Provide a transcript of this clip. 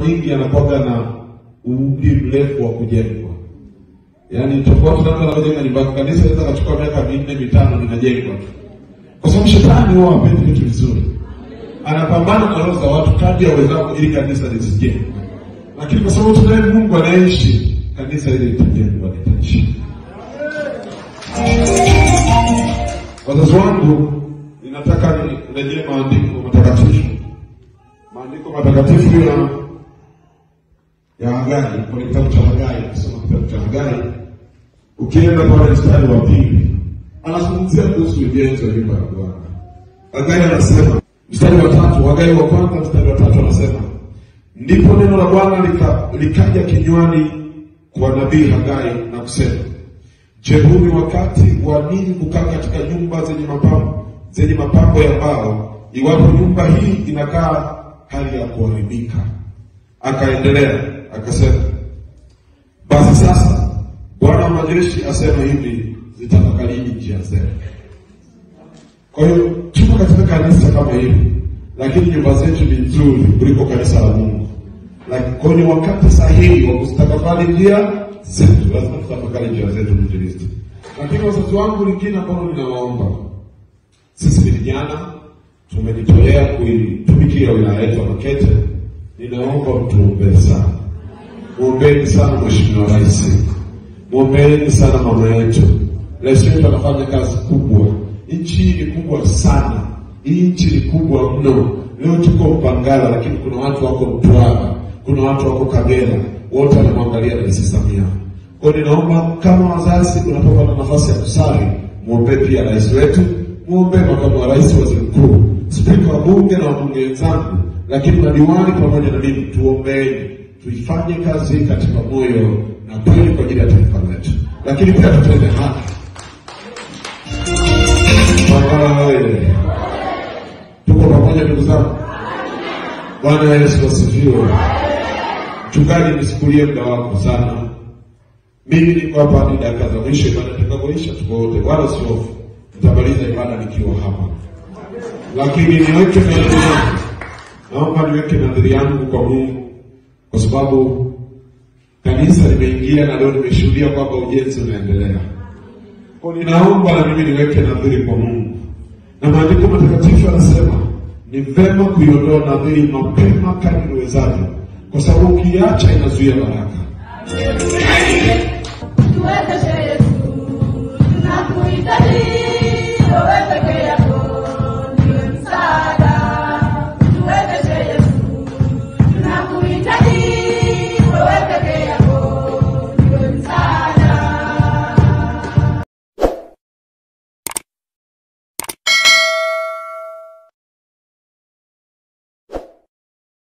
nyingi yanakuwaga na umri mrefu wa kujengwa, yaani tofauti na mtu anapojenga nyumba. Kanisa inaweza kachukua miaka minne mitano linajengwa tu, kwa sababu shetani huwa hapendi vitu vizuri, anapambana na roho za watu kadri awezavyo ili kanisa lisijengwe. Lakini kwa sababu tunaye Mungu anayeishi, kanisa hili litajengwa, litaishi. Wazazi wangu, ninataka nirejee maandiko matakatifu, maandiko matakatifu ya ya Hagai, kwenye kitabu cha Hagai, kusoma kitabu cha Hagai, ukienda pale mstari wa pili, anazungumzia kuhusu ujenzi wa nyumba ya Bwana. Hagai anasema mstari wa tatu, Hagai wa kwanza mstari wa tatu anasema ndipo neno la Bwana lika, likaja kinywani kwa nabii Hagai na kusema Je, huu ni wakati wa ninyi kukaa katika nyumba zenye mapambo zenye mapambo ya mbao, iwapo nyumba hii inakaa hali ya kuharibika? Akaendelea akasema, basi sasa Bwana wa majeshi asema hivi, zitafakarini njia zenu. Kwa hiyo tuko katika kanisa kama hili, lakini nyumba zetu ni nzuri kuliko kanisa la Mungu. Lakini kwa hiyo ni wakati sahihi wa kuzitafakari njia zetu, lazima tutafakari njia zetu mwinjilisti. Lakini wazazi wangu, lingine ambalo ninawaomba sisi ni vijana, tumejitolea kuitumikia wilaya yetu ya Makete. Ninaomba mtuombee sana, mwombeni sana Mheshimiwa Rais, mwombeni sana mama yetu. Rais wetu anafanya kazi kubwa, nchi hii ni kubwa sana, hii nchi ni kubwa mno. Leo tuko Mpangala, lakini kuna watu wako Mtwara, kuna watu wako Kagera, wote wanamwangalia Rais Samia. Kwa hiyo ninaomba kama wazazi, unapopata nafasi ya kusali, mwombee pia rais wetu, mwombee makamu wa rais, waziri mkuu, spika wa bunge na wabunge wenzangu, lakini madiwani pamoja na mimi, tuombeeni, tuifanye kazi hii katika moyo na kweli kwa ajili ya taifa letu, lakini pia tutende haki. Mpangala wewe, tuko pamoja ndugu zangu. Bwana Yesu asifiwe. Mchungaji, nisikulie muda wako sana. Mimi niko hapa hadi dakika za mwisho, ibada itakapoisha tuko wote, wala usihofu, nitamaliza ibada nikiwa hapa, lakini niweke nadhiri yangu, naomba niweke nadhiri yangu kwa Mungu, kwa sababu kanisa limeingia na leo nimeshuhudia kwamba ujenzi unaendelea. Kwa ninaomba na mimi niweke nadhiri kwa Mungu, na maandiko matakatifu yanasema ni vema kuiondoa nadhiri mapema kadri uwezavyo, kwa sababu ukiacha inazuia baraka. Tuwezeshe Yesu, tunakuhitaji.